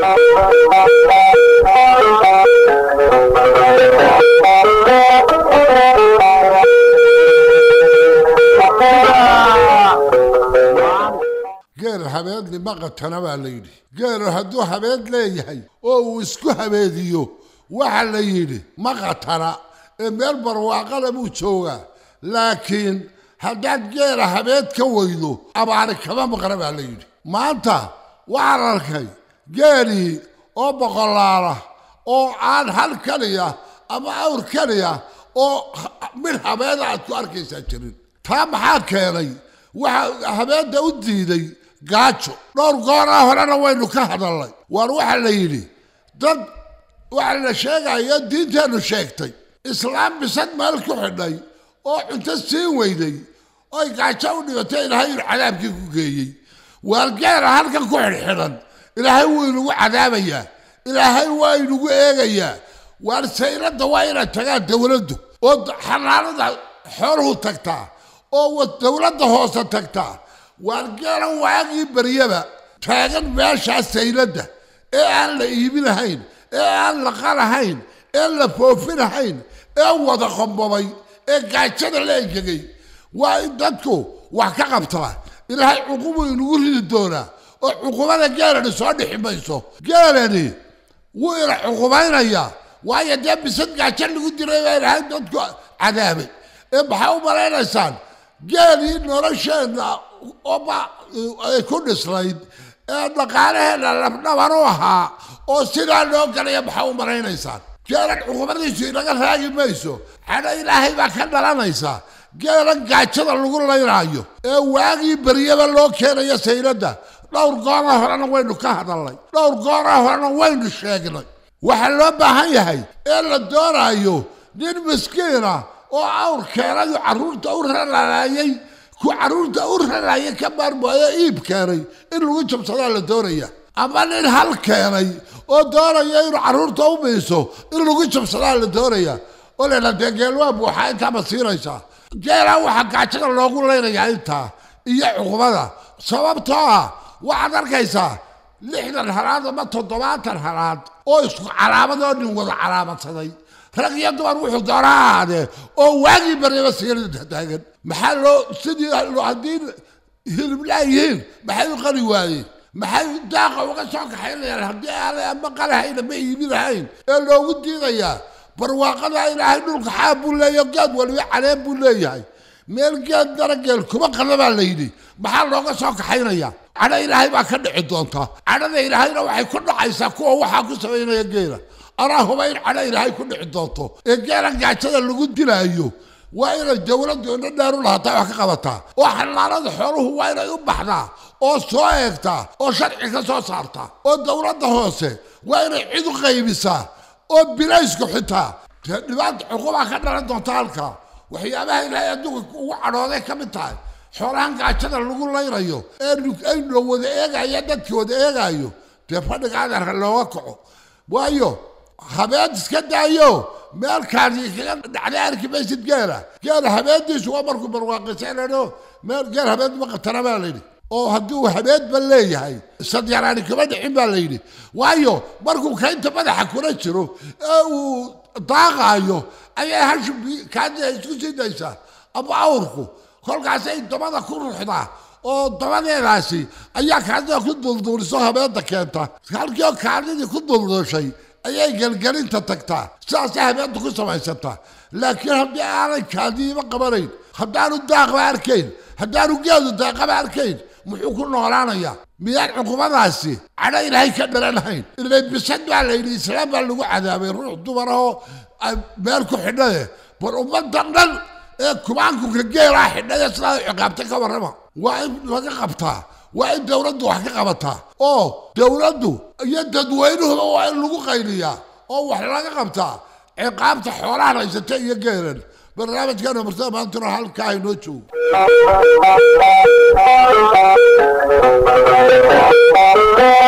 geel habeedni maqatana baa la yidhi geelu hadduu habeed leeyahay oo uu isku habeediyo waxa la yidhi maqatana ee meel barwaaqada buu joogaa laakiin haddaad geela habeed ka weydo abaari kama maqna baa la yidhi maanta waxaan arkay geelii oo boqolaala oo aan hal keliya ama awr keliya oo mid habeeda aad ku arkaysaa jirin taa maxaa keenay waxa habeedda u diiday gaajo dhowr gooraa horena waynu ka hadalnay waar waxaa la yidhi dad waxaa la sheegaya diinteennu sheegtay islaam bisad meel ku xidhay oo cunto siin weyday oy gaajo u dhibatay ilaahay inu cadaabkii ku geeyey waalgeela halkan ku xidhxidhan ilaahay wuu inagu cadaabayaa ilaahay waa inagu eegayaa waar sayradda waa inay tagaan dowladdu oo xanaanada xooluhu tagtaa oo dowladda hoose tagtaa waargeela waagii baryaba taagan meeshaa sayladda ee aan la iibinahayn ee aan la qalahayn ee la foofinahayn ee wada qombobay ee gaajada la engegay waa in dadku wax ka qabtaa ilaahay cuqubuu inagu ridi doonaa oo cuqubada geelani soo dhixi mayso geelani wuu ina cuqubaynayaa waayo dee bisad gaajo lagu diray baa ilaahay dadku cadaabay ee maxaa u malaynaysaan geelii nolosheenna oba ay ku dhislayd ee dhaqaalaheenna labdhaban u ahaa oo sidaa loo galaya maxaa u malaynaysaan geelan cuqubadiisu inaga raagi mayso xadho ilaahay baa ka dhalanaysa geelan gaajada lagu laynaayo ee waagii beryaba loo keenayo sayladda dhowr goora horena waynu ka hadalnay dhowr goora horena waynu sheegnay waxaa loo baahan yahay ee la doonaayo nin miskiina oo awr keenayo carruurta u raraayay ku carruurta u raraayay ka maarmaayo iib keenay in lagu jabsadaa la doonaya ama nin hal keenay oo doonaya inuu carruurta u miiso in lagu jabsadaa la doonaya oo leela dee geelwaa buuxaa intaama siinaysaa geelaa waxaa gaajada loogu leynayaa intaa iyo cuqubada sababtoo ah waxaad arkaysaa lixdan halaad ama toddobaatan halaad oo isku calaamadoo nin wada calaamadsaday rag iyo dumar wuxuu doona ha ahaadee oo waagii baryaba siirada taagan maxaa loo sidii haddii hilibla yihiin maxay u qali waayeen maxay daaqa uga soo kaxaynayaan haddii aanay ama qalahayn ama iibinahayn ee loogu diidayaa barwaaqada ilaahay dhulka xaab buu leeyahay geed waliba caleen buu leeyahay meel geed darageel kuma qada baa la yidhi maxaa looga soo kaxaynaya cadho ilaahay baa ka dhici doonta cadhada ilaahayna waxay ku dhacaysaa kuwa waxaa ku samaynaya geela anaa huba in cadho ilaahay ku dhici doonto ee geela gaajada lagu dilaayo waa inay dowladdu indho dheer u lahataa wax ka qabataa oo xanaanada xooluhu waa inay u baxdaa oo soo eegtaa oo sharci ka soo saartaa oo dowladda hoose waa inay cid u qaybisaa oo bilaysku xitaa dee dhibaata cuqubaa ka dhalan doonta halkaa waxyaabaha ilaahay adduunka ugu cadhooday ka mid tahay xoolahan gaajada lagu laynayo ee aynu wada eegaya dadkii wada eegaayo dee fadhiga adarka looga kaco waayo habeed iska daayo meelkaasi kaga dhacday arki maysid geela geela habeediisu waa markuu barwaaqisaynayo meel geel habeed ma qatana baa layidhi oo haddii uu habeedba leeyahay sadyaraani kama dhicin baa layidhi waayo markuu kaynta madaxa kula jiro ee uu daaqaayo ayay hashu kaadida isku sii daysaa ama awrku kolkaasay dabada ku ruxdaa oo dabadeedaasi ayaa kaadida ku dulduuliso habeedda keenta halkii oo kaadidii ku dulduushay ayay gelgelinta tagtaa sidaasay habeedda ku samaysataa laakiin haddii aanay kaadiiba qabanayn haddaanu daaqba arkayn haddaanu geedu daaqaba arkayn muxuu ku noolaanayaa miyaan cuqubadaasi cadho ilaahay ka dhalanahayn ilay bisad baa la yidhi islaam baa lagu cadaabay ruux dumar oo meel ku xidhaye bal ummaddan dhan ee kubaankuka geelaa xidhaya sidaa ciqaabta ka warrama waa in laga qabtaa waa in dowladdu wax ka qabataa oo dowladdu iyo dadweynuhuba waa in lagu qayliyaa oo wax laga qabtaa ciqaabta xoolahan haysata iyo geelan barnaamijkeena marsada maantuna halkaa inoo joogo